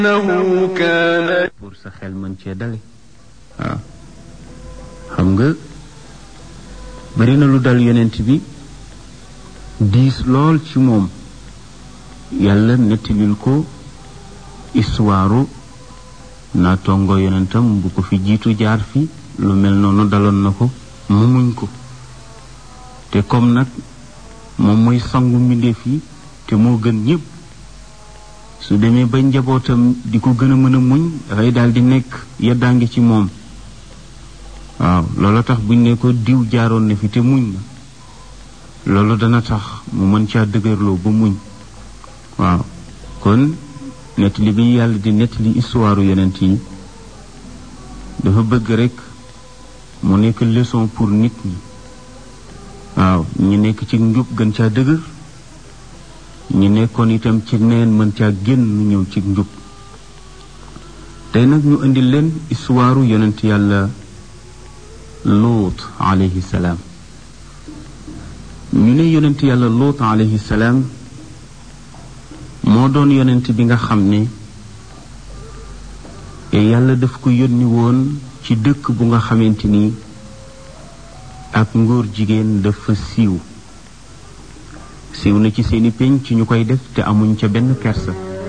إنه كان pour sa xel mën cee dale waaw xam nga bari na lu dal yonent bi diis lool ci moom yàlla nettalil ko histoire naatongo yonentam bu ko fi jiitu jaar fi lu mel noonu daloon na ko mu muñ ko te comme nag moom mooy sangu mbindeef yi te moo gën ñëpp su demee ba njabootam di ko gën a mën a muñ dafay daal di nekk yeddaangi ci moom waaw loolu tax buñ ne ko diw jaaroon na fi te muñ na loolu dana tax mu mën caa dëgërloo ba muñ waaw kon nettali bi yàlla di nettali histoire yonent yi dafa bëgg rek mu nekk leçon pour nit ñi waaw ñi nekk ci njub gën caa dëgër ñi nekkoon itam ci neen mën caa génn ñëw ci njub tey nag ñu indi leen histoire yonent yàlla luut alayhi salaam ñu ne yonent yàlla luut alayhi salaam moo doon yonent bi nga xam ne yàlla daf ko yónni woon ci dëkk bu nga xamante ni ak ngóor jigéen dafa siiw siiw na ci seeni pénc ci ñu koy def te amuñ ca benn kersa